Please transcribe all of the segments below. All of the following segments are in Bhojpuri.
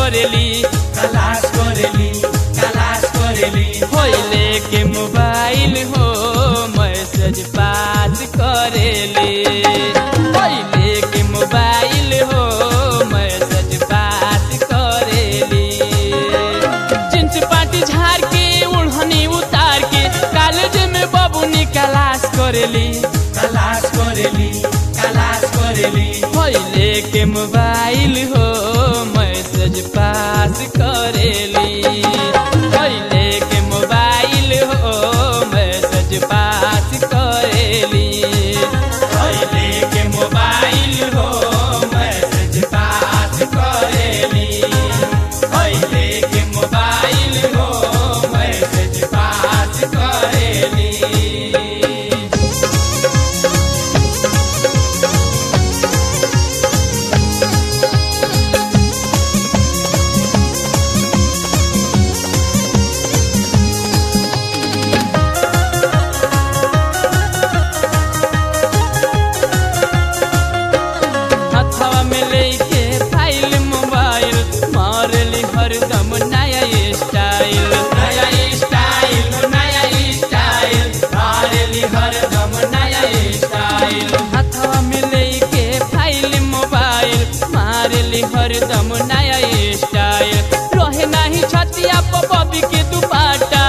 करेली तलाश करेली तलाश करेली होइले के मोबाइल हो मैसेज बात करेली होइले के मोबाइल हो मैसेज बात करेली चिंच पाटी झाड़ के उड़हनी उतार के कॉलेज में बबुनी क्लास करेली तलाश करेली तलाश करेली होइले के मोबाइल हो मैसेज पास करेली होइले के मोबाइल हो मैसेज पास करेली पहले के मोबाइल हो मैसेज पास करेली पहले के मोबाइल हो मैसेज पास करेली हथवा में लेके फाइल मोबाइल मारली हरदम नया स्टाइल नया स्टाइल नया स्टाइल मारेली हरदम नया स्टाइल हथवा में लेके फाइल मोबाइल मारली हरदम नया स्टाइल रहे नाही छतिया पर बबी के दुपाटा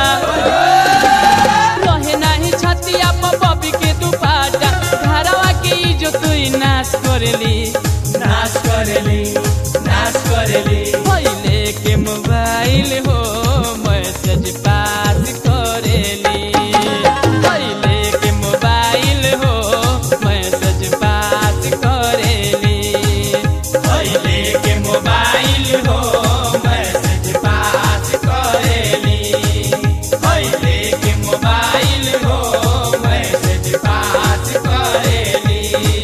रहे नाही छतिया पर बबी के दुपाटा घरवा के इज्जत ही नाश करेली नाश करेली नाश करेली पहले के मोबाइल हो मैसेज पास करेली पहले के मोबाइल हो मैसेज पास करेली पहले के मोबाइल हो मैसेज पास करेली पहले के मोबाइल हो मैसेज पास करेली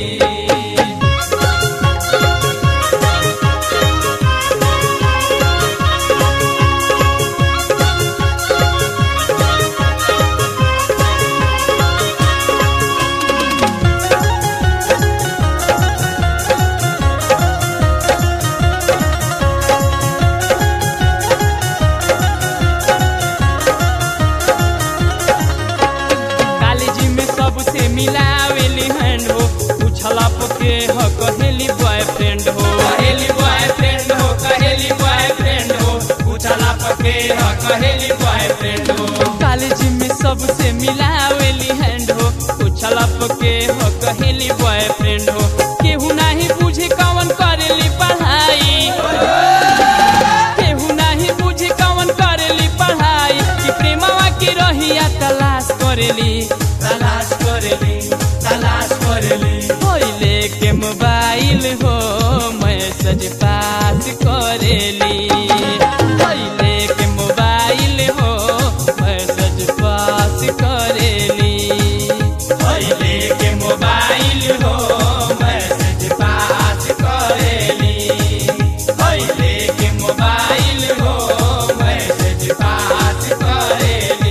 कॉलेज में सबसे मिलावेली हैंड हो पूछला पके ह कहेली बॉयफ्रेंड हो कहेली बॉयफ्रेंड हो कहेली बॉयफ्रेंड हो पूछला पके ह कहेली बॉयफ्रेंड हो कॉलेज में सबसे मिलावेली हैंड हो पूछला पके हो कहेली बॉयफ्रेंड हो केहू नहीं बुझे कौन करेली पढ़ाई केहू नहीं बुझे कौन करेली पढ़ाई कि प्रेमवा की रहिया तलाश करेली तलाश करेली तलाश करेली पहले के मोबाइल हो मैसेज पास करेली पहले के मोबाइल हो मैसेज पास करेली पहले के मोबाइल हो मैसेज पास करेली पहले के मोबाइल हो मैसेज पास करेली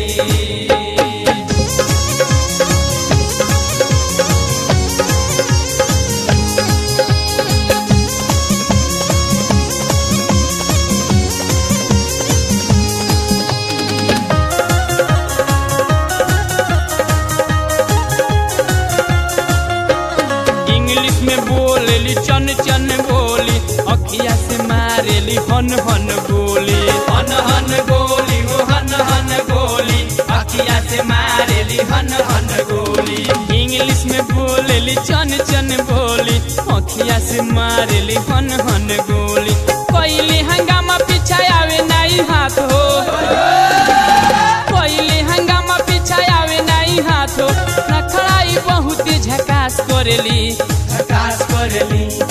इंग्लिश में बोलेली चन चन बोली अखिया से मारेली हन हन गोली हन हन गोली हो हन हन गोली अखिया से मारेली हन हन गोली इंग्लिश में बोलेली चन चन बोली अखिया से मारेली हन हन गोली कोइली हंगामा पीछा आवे नाई हाथ हो कोइली हंगामा पीछा आवे नाई हाथ हो नखड़ाई बहुत झकास करेली झकास करेली